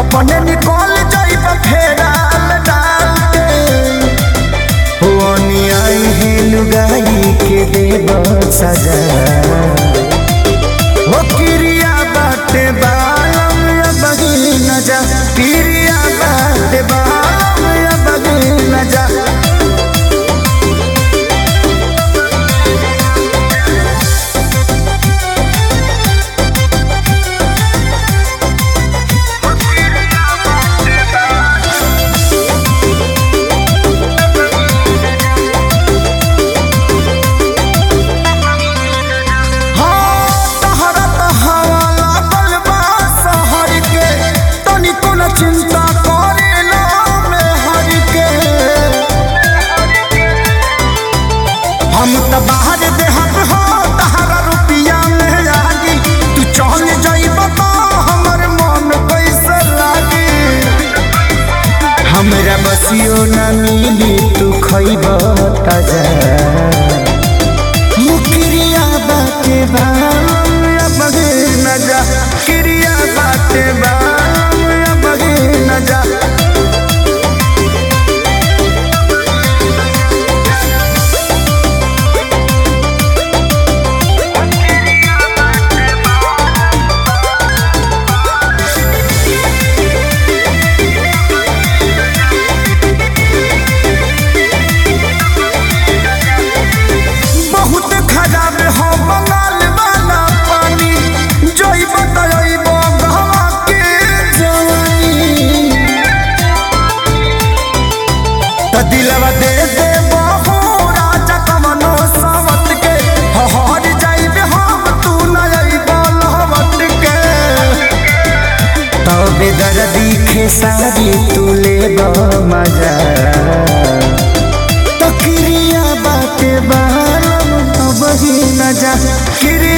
अपने निकल जाइब फेराल डाल के हुआनी आई है लुगाई के देव सजा हो किरिया बाटे बालम या बगी न जा किरिया बाटे बालम या बगी न जा हाँ, तहरा त हवा लागल बा शहर के, तनिको न चिंता करेला मेहर के। हम त बाहर देहत हो तहरा रुपिया में लागी तू चल जाइब त हमर मन कैसे लागी हमरा बसियो न मिली तू खइब ताजा मुकरिया बाटे बाम या बगे न जा किरिया बाटे बाम या बगे न जा बहुत खराब हो बंगाल वाला पानी जोई बताइब गहवा के जवानी त दिलवा दे दे बहु राजा कमनो सावत के हहर जाइब हम तू न अइब लहवत के तबे दर्दी खेसारी तू लेब मजा तो किरिया बाटे बालम तो बही न जा किरिया